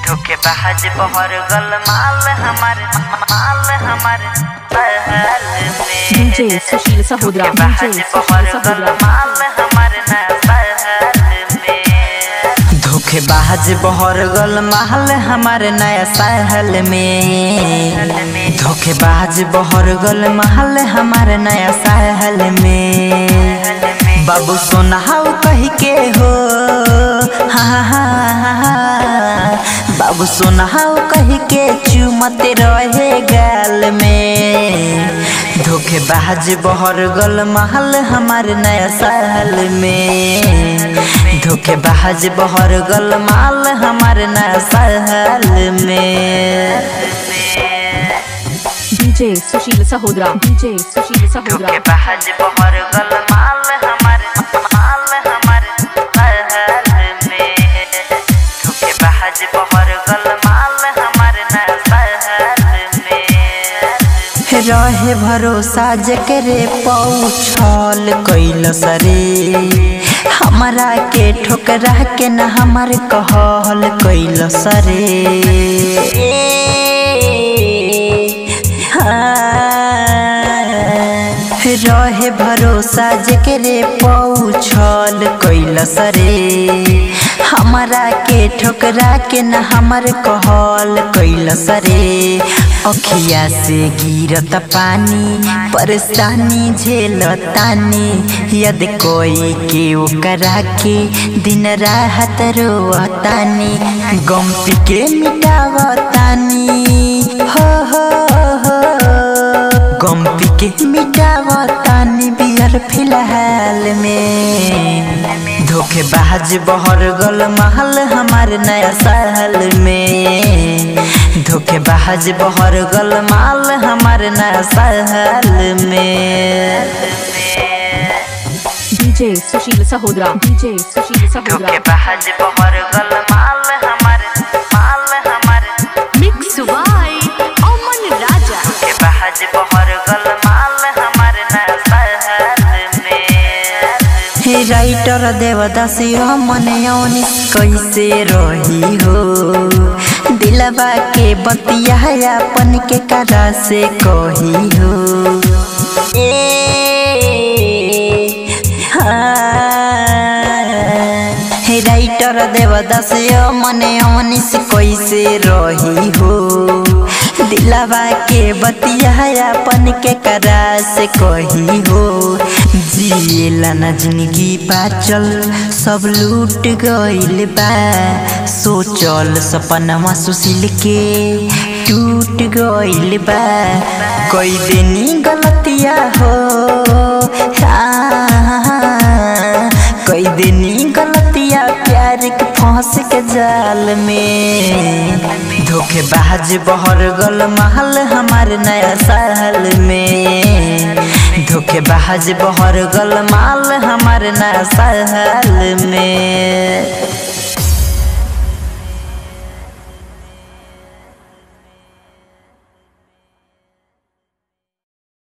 धोखेबाज बहर गल माल हमार माल हमार पहल में DJ सुशील सहोदरा DJ धोखेबाज सुशील बहर गल सहोदरा माल हमार ना पहल में धोखेबाज बहर गल माल हमार नया साहल में धोखेबाज बहर गल महल हमार नया साहल में बाबू सोनाहाउ कह के हो हा हा हा हा बाबू सोनाहाउ कह के चुमते रहे गाल में धोखेबाज बहर गल महल हमार नया साल में धोखेबाज बहर गल माल हमार नया साल में DJ सुशील सहोदरा DJ सुशील सहोदरा धोखेबाज बहर गल माल हमार माल हमार पहल में धोखेबाज बहर गल माल हमार ना पहल में रहे भरोसा जकरे पौछल कैल सरे हमरा के ठोकरा के न हमार कहल कैल सरे रहे भरोसा जकरे पौछल कैल सरे हमरा के ठोकरा के न हमर कहल कैल सरे अखिया से गिरत पानी परेशानी झेलतानी यद कोई के ओकरा के दिन राहत रोतानी गम पी के मिटावतानी हो हो हो गम पी के मिटावतानी बियर फिलहाल में धोखेबाज बहर गल महल हमार नया साल में धोखेबाज बहर गल माल हमार नया साल में DJ सुशील सहोदरा DJ सुशील सहोदरा धोखेबाज बहर गल माल हमार माल हमार Mix by Aman Raja धोखेबाज बहर गल माल हमार नया साल में हे राइटर देवदासी मन यौनिस कैसे रही हो दिलबा के बतिया अपन के करा से कही हो ए हाँ। हे राइटर देवदास मन यौनिस कैसे रही हो दिलवा के बतिया अपन के करा से कही हो जिएला न जिंदगी बाचल सब लूट गइल बा सोचल सपनवा सुशील के टूट गइल बा कई दिनी गलतिया हो हाँ, कई दिनी गलतिया प्यार के फंस के जाल में धोखेबाज बहर गल महल हमार नया साल में धोखेबाज बहर गल माल हमार नया साल में